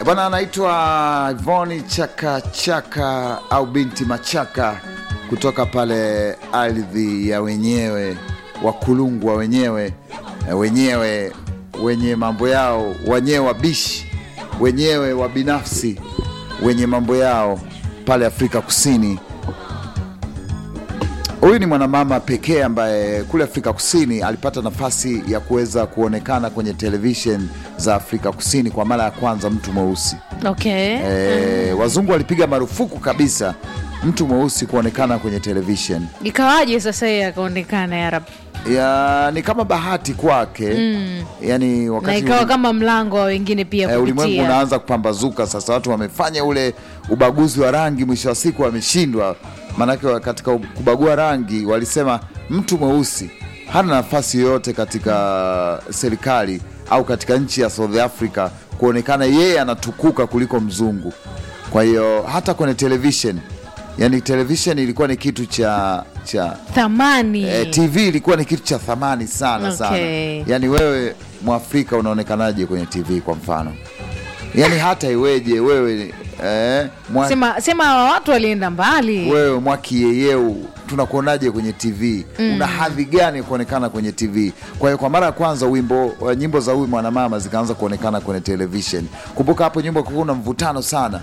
Bwana anaitwa Ivoni Chaka Chaka au binti Machaka kutoka pale ardhi ya wenyewe Wakulungwa wenyewe eh, wenyewe wenye mambo yao wenyewe wabishi wenyewe wa binafsi wenye mambo yao pale Afrika Kusini. Huyu ni mwanamama pekee ambaye kule Afrika Kusini alipata nafasi ya kuweza kuonekana kwenye television za Afrika Kusini kwa mara ya kwanza, mtu mweusi. Okay. E, wazungu walipiga marufuku kabisa mtu mweusi kuonekana kwenye television. Ikawaje sasa yeye akaonekana ya rab Ya, ni kama bahati kwake yani, na wakati ikawa kama mlango wa wengine pia Eh, ulimwengu kupitia. unaanza kupambazuka sasa, watu wamefanya ule ubaguzi wa rangi, mwisho wa siku wameshindwa. Maanake katika kubagua rangi walisema mtu mweusi hana nafasi yoyote katika serikali au katika nchi ya South Africa kuonekana yeye anatukuka kuliko mzungu. Kwa hiyo hata kwenye television, yani television ilikuwa ni kitu cha cha thamani Eh, TV ilikuwa ni kitu cha thamani sana Okay. sana. Yaani wewe Mwafrika unaonekanaje kwenye TV kwa mfano? Yaani hata iweje wewe eh, mwa, sema, sema hawa watu walienda mbali wewe mwakiyeyeu tunakuonaje kwenye TV? Una hadhi gani kuonekana kwenye TV? Kwa hiyo kwa mara ya kwanza wimbo uh, nyimbo za huyu mwanamama zikaanza kuonekana kwenye television. Kumbuka hapo nyimbo kulikuwa na mvutano sana.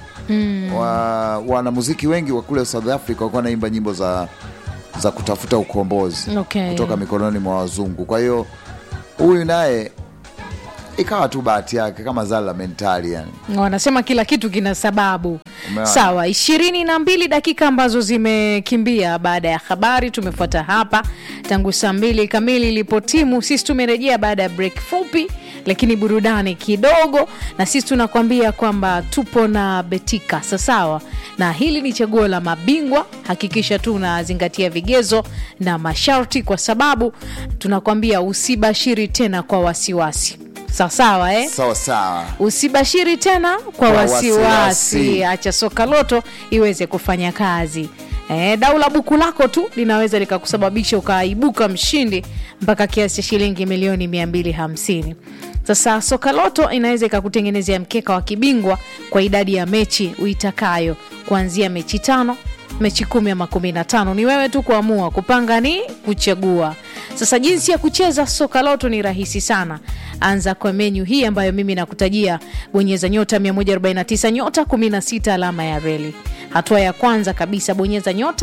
Wa, wanamuziki wengi wa kule South Africa walikuwa wanaimba nyimbo za za kutafuta ukombozi Okay. kutoka mikononi mwa wazungu. Kwa hiyo huyu naye ikawa tu bahati yake kama zala la mentali yani. wanasema kila kitu kina sababu Umeona? sawa ishirini na mbili dakika ambazo zimekimbia baada ya habari tumefuata hapa tangu saa mbili kamili ilipotimu sisi tumerejea baada ya break fupi lakini burudani kidogo na sisi tunakwambia kwamba tupo na betika sasawa na hili ni chaguo la mabingwa hakikisha tu unazingatia vigezo na masharti kwa sababu tunakwambia usibashiri tena kwa wasiwasi sawasawa eh? Sawa sawa. usibashiri tena kwa Kwa wasiwasi wasiwasi. acha soka loto iweze kufanya kazi e, dau la buku lako tu linaweza likakusababisha ukaibuka mshindi mpaka kiasi cha shilingi milioni 250 sasa soka loto inaweza ikakutengenezea mkeka wa kibingwa kwa idadi ya mechi uitakayo kuanzia mechi tano mechi kumi ama kumi na tano ni wewe tu kuamua kupanga ni kuchagua sasa jinsi ya kucheza soka loto ni rahisi sana anza kwa menyu hii ambayo mimi nakutajia bonyeza nyota 149 nyota 16 alama ya reli hatua ya kwanza kabisa bonyeza nyota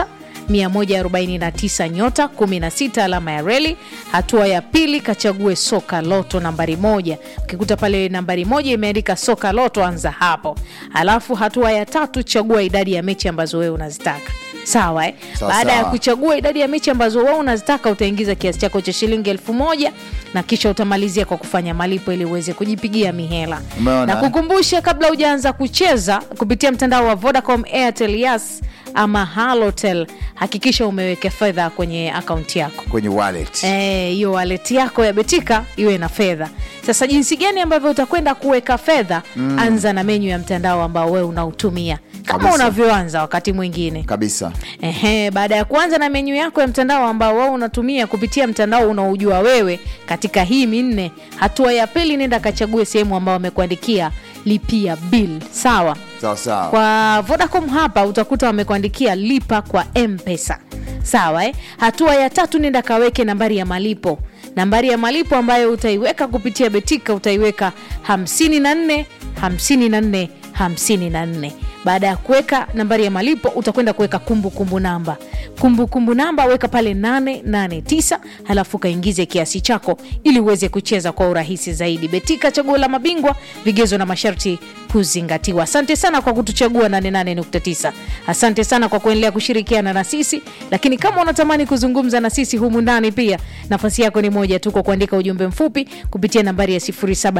149 nyota 16 alama ya reli hatua ya pili kachague soka loto nambari moja ukikuta pale nambari moja imeandika soka loto anza hapo alafu hatua ya tatu chagua idadi ya mechi ambazo wewe unazitaka sawa eh? Sawa, baada ya sawa. kuchagua idadi ya mechi ambazo wewe unazitaka utaingiza kiasi chako cha shilingi elfu moja na kisha utamalizia kwa kufanya malipo ili uweze kujipigia mihela Umeona, na eh? kukumbusha kabla hujaanza kucheza kupitia mtandao wa vodacom airtel yas ama halotel hakikisha umeweka fedha kwenye akaunti yako Kwenye wallet. Eh, hiyo wallet yako ya betika iwe na fedha sasa jinsi gani ambavyo utakwenda kuweka fedha anza na menyu ya mtandao ambao wewe unautumia kama Kabisa. unavyoanza wakati mwingine Kabisa. Ehe, baada ya kuanza na menyu yako ya mtandao ambao wao unatumia kupitia mtandao unaojua wewe katika hii minne, hatua ya pili nenda kachague sehemu ambao wamekuandikia lipia bill. Sawa. Sawa sawa. Kwa Vodacom hapa utakuta wamekuandikia lipa kwa M-Pesa. Sawa eh? Hatua ya tatu nenda kaweke nambari ya malipo. Nambari ya malipo ambayo utaiweka kupitia Betika utaiweka 54 54 54. Baada ya kuweka nambari ya malipo utakwenda kuweka kumbukumbu namba. Kumbukumbu namba weka pale 889 halafu kaingize kiasi chako ili uweze kucheza kwa urahisi zaidi. Betika, chaguo la mabingwa, vigezo na masharti kuzingatiwa. Asante sana kwa kutuchagua 88.9. Asante sana kwa kuendelea kushirikiana na sisi, lakini kama unatamani kuzungumza na sisi humu ndani pia, nafasi yako ni moja tu, kwa kuandika ujumbe mfupi kupitia nambari ya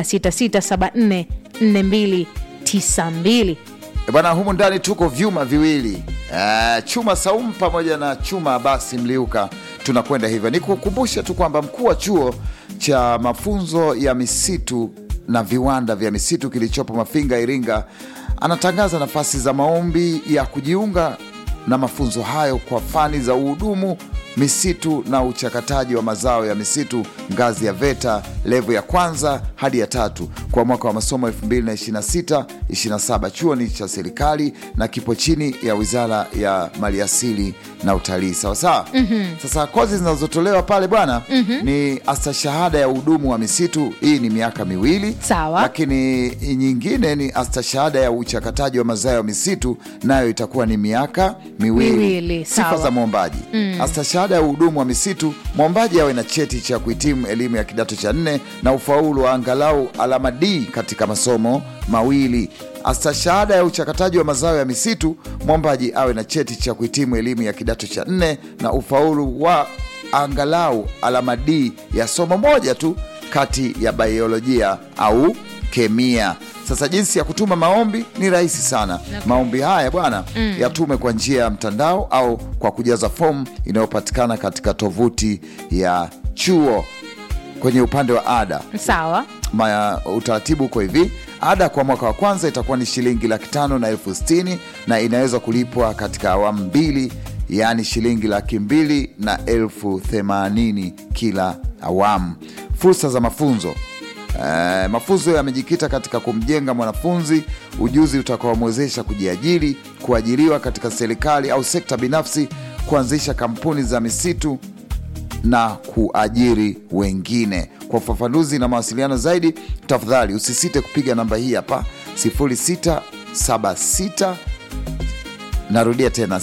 0766744292. E Bwana, humu ndani tuko vyuma viwili Eh, chuma Saumu pamoja na chuma Abasi Mliuka, tunakwenda hivyo. Nikukumbushe tu kwamba mkuu wa chuo cha mafunzo ya misitu na viwanda vya misitu kilichopo Mafinga, Iringa, anatangaza nafasi za maombi ya kujiunga na mafunzo hayo kwa fani za uhudumu misitu na uchakataji wa mazao ya misitu ngazi ya VETA levo ya kwanza hadi ya tatu kwa mwaka wa masomo 2026/27. Chuo ni cha serikali na kipo chini ya Wizara ya Maliasili na Utalii. Sawasawa. Sasa kozi zinazotolewa pale bwana ni astashahada ya uhudumu wa misitu, hii ni miaka miwili Sawa. lakini nyingine ni astashahada ya uchakataji wa mazao ya misitu, nayo itakuwa ni miaka miwili. Miwili, Sifa sawa. za mwombaji astashahada ya uhudumu wa misitu, mwombaji awe na cheti cha kuhitimu elimu ya kidato cha nne na ufaulu wa angalau alama D katika masomo mawili. Astashahada ya uchakataji wa mazao ya misitu, mwombaji awe na cheti cha kuhitimu elimu ya kidato cha nne na ufaulu wa angalau alama D ya somo moja tu kati ya biolojia au kemia. Sasa jinsi ya kutuma maombi ni rahisi sana. Maombi haya bwana yatume kwa njia ya mtandao au kwa kujaza fomu inayopatikana katika tovuti ya chuo. Kwenye upande wa ada Sawa. Ma, utaratibu uko hivi. Ada kwa mwaka wa kwanza itakuwa ni shilingi laki tano na elfu sitini na inaweza kulipwa katika awamu mbili, yaani shilingi laki mbili na elfu themanini kila awamu. Fursa za mafunzo Eh, mafunzo yamejikita katika kumjenga mwanafunzi ujuzi utakaomwezesha kujiajiri, kuajiriwa katika serikali au sekta binafsi, kuanzisha kampuni za misitu na kuajiri wengine. Kwa ufafanuzi na mawasiliano zaidi, tafadhali usisite kupiga namba hii hapa 0676 narudia tena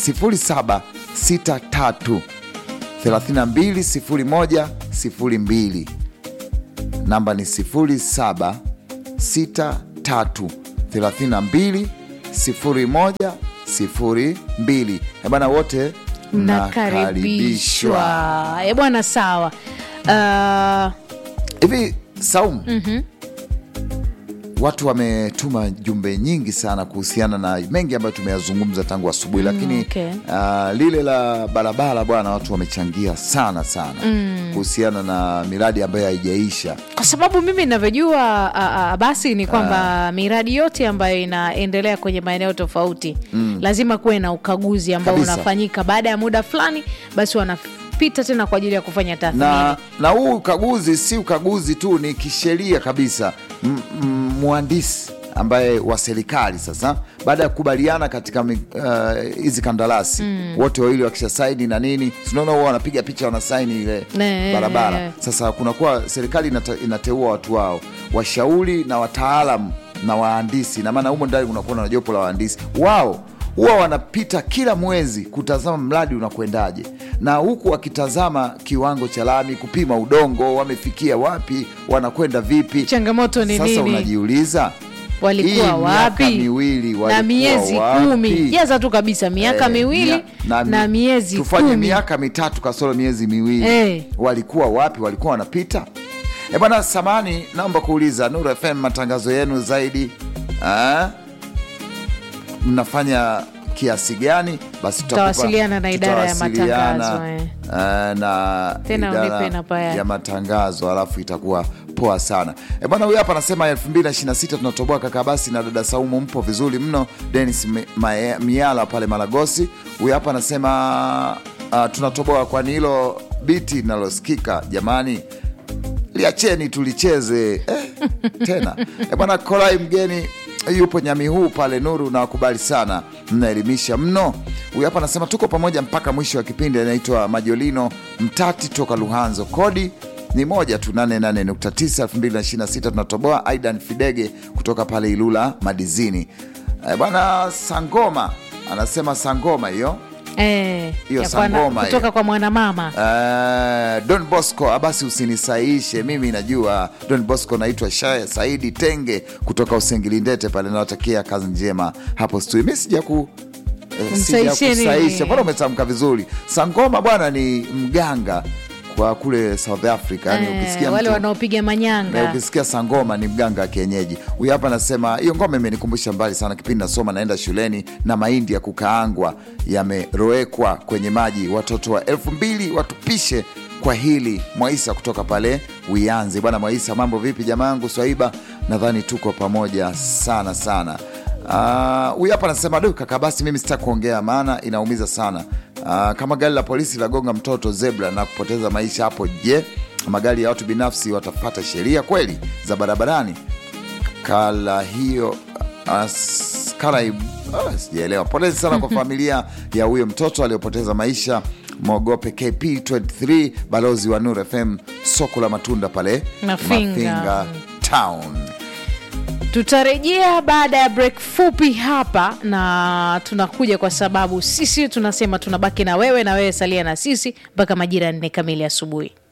0763 320102 namba ni 0763320102. Eh bana, wote Mnakaribishwa. E bwana, sawa. Uh, hivi Saumu, watu wametuma jumbe nyingi sana kuhusiana na mengi ambayo tumeyazungumza tangu asubuhi, lakini okay. ah, lile la barabara bwana, watu wamechangia sana sana kuhusiana na miradi ambayo haijaisha. kwa sababu mimi ninavyojua a- a- basi ni kwamba miradi yote ambayo inaendelea kwenye maeneo tofauti lazima kuwe na ukaguzi ambao Kabisa. unafanyika baada ya muda fulani, basi wanapita tena kwa ajili ya kufanya tathmini. na na huu ukaguzi si ukaguzi tu, ni kisheria kabisa. M- m- Mhandisi ambaye wa serikali sasa, baada ya kukubaliana katika mi- uh, hizi kandarasi wote wawili wakisha saini na nini, sinaona huwa wanapiga picha wanasaini ile Ne, barabara. eh. Sasa kunakuwa serikali inata, inateua watu wao washauri na wataalamu na wahandisi, na maana humo ndani kunakuwa na jopo la wahandisi wao huwa wanapita kila mwezi kutazama mradi unakwendaje, na huku wakitazama kiwango cha lami, kupima udongo, wamefikia wapi, wanakwenda vipi. Changamoto ni Sasa nini? unajiuliza walikuwa hii miaka wapi miwili na walikuwa miezi wapi? kumi jaza tu kabisa miaka Eh, miwili mia- na, mi- miezi tufanye kumi miaka mitatu kasoro miezi miwili Eh. walikuwa wapi? Walikuwa wanapita e bwana. Samani, naomba kuuliza Nuru FM, matangazo yenu zaidi ah, mnafanya kiasi gani? Basi tutakupa- Tutawasiliana na idara ya tutawasiliana, matangazo, eh. eh, na Tena idara unipe namba yake. ya matangazo, alafu itakuwa poa sana. E bwana, huyu hapa anasema 2026 tunatoboa kaka, basi na dada Saumu, mpo vizuri mno. Denis Mi- Mae- Miala pale Malagosi, huyu hapa anasema uh, tunatoboa, kwani hilo biti linalosikika jamani liacheni tulicheze eh, tena e bwana Kolai mgeni yupo nyami huu pale Nuru na wakubali sana, mnaelimisha mno. Huyu hapa anasema tuko pamoja mpaka mwisho wa kipindi. Anaitwa Majolino Mtati toka Luhanzo, kodi ni moja tu 88.9 2026 tunatoboa. Aidan Fidege kutoka pale Ilula Madizini. E bwana Sangoma anasema Sangoma hiyo Eh, Hiyo ya kwa na- sangoma kutoka hiyo. kwa mwanamama Uh, Don Bosco abasi usinisaishe mimi najua Don Bosco naitwa Shaya Saidi Tenge kutoka Usengilindete pale nawatakia kazi njema hapo studio mi sija ku eh, Umsaishie nini? sijakusaisha mbona umetamka vizuri Sangoma bwana ni mganga kwa kule South Africa yani eh, ukisikia wale mtu- wanaopiga na manyanga ukisikia sangoma ni mganga wa kienyeji. Huyu hapa anasema hiyo ngoma imenikumbusha mbali sana kipindi nasoma naenda shuleni na mahindi ya kukaangwa yamerowekwa kwenye maji, watoto wa elfu mbili watupishe kwa hili. Mwaisa kutoka pale Uyanzi. Bwana Mwaisa, mambo vipi jamaangu? Swaiba, nadhani tuko pamoja sana sana. Ah, Huyu hapa anasema du kaka, basi mimi sitaki kuongea maana inaumiza sana. Ah, kama gari la polisi lagonga mtoto zebra na kupoteza maisha hapo, je, magari ya watu binafsi watafata sheria kweli za barabarani? Kala hiyo as- kala i- ah, sijaelewa. Polezi sana kwa familia ya huyo mtoto aliyopoteza maisha. Mwogope KP23, balozi wa Nur FM, soko la matunda pale Mafinga. town. tutarejea baada ya break fupi hapa na tunakuja kwa sababu sisi tunasema tunabaki na wewe na wewe salia na sisi mpaka majira ya nne kamili asubuhi